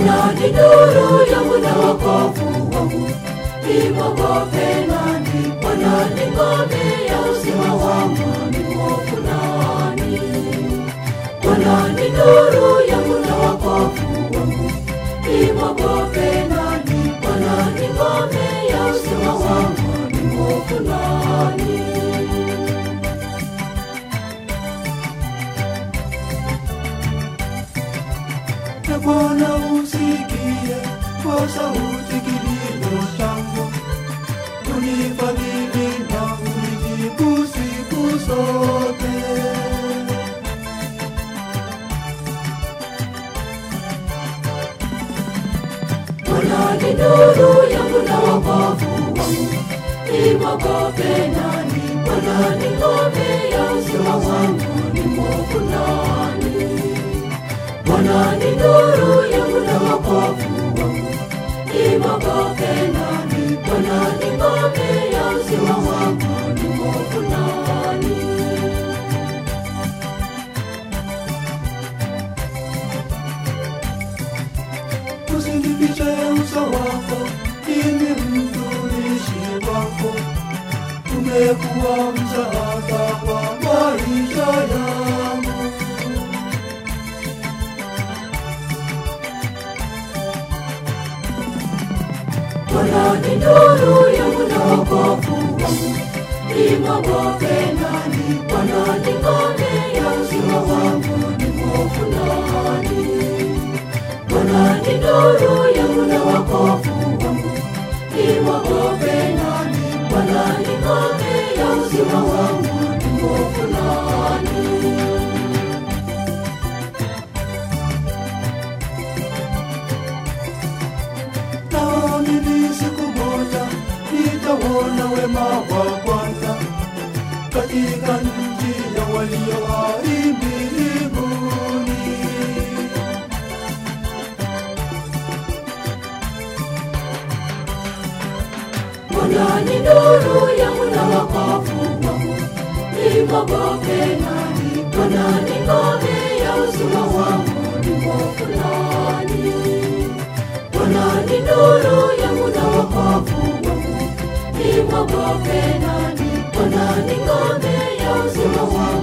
Bwana ni nuru yangu na wokovu wangu, nimwogope nani? Bwana ni ngome ya uzima wangu, nimhofu nani? Bwana ni nuru yangu na wokovu wangu, nimwogope nani? Bwana ni ngome ya uzima wangu, nimhofu nani? na Bwana usikie kwa sauti kilio changu, unifadhili na unijibu siku zote. Bwana ni nuru yangu na wokovu wangu, nimwogope nani? Bwana ni ngome ya uzima wangu, nimhofu nani? Bwana ni nuru yangu na wokovu wangu, nimwogope nani? Bwana ni ngome ya uzima wangu, nimhofu nani? Usinifiche uso wako, mimi mtumishi wako, umekuwa msaada kwa maisha yangu. Bwana ni nuru yangu na wokovu wangu, nimwogope nani? Bwana ni ngome ya uzima wangu, nimhofu nani? Bwana ni nuru yangu na wokovu wangu, nimwogope nani? Bwana ni ngome ya uzima wangu, nimhofu nani? Naamini siku moja nitauona wema wa Bwana katika nchi ya walio hai mbinguni. Bwana ni nuru yangu na wokovu wangu, nimwogope nani? Bwana ni ngome ya uzima wangu, nimhofu nani? Bwana ni nuru yangu na wokovu wangu, nimwogope nani? Bwana ni ngome ya uzima wangu,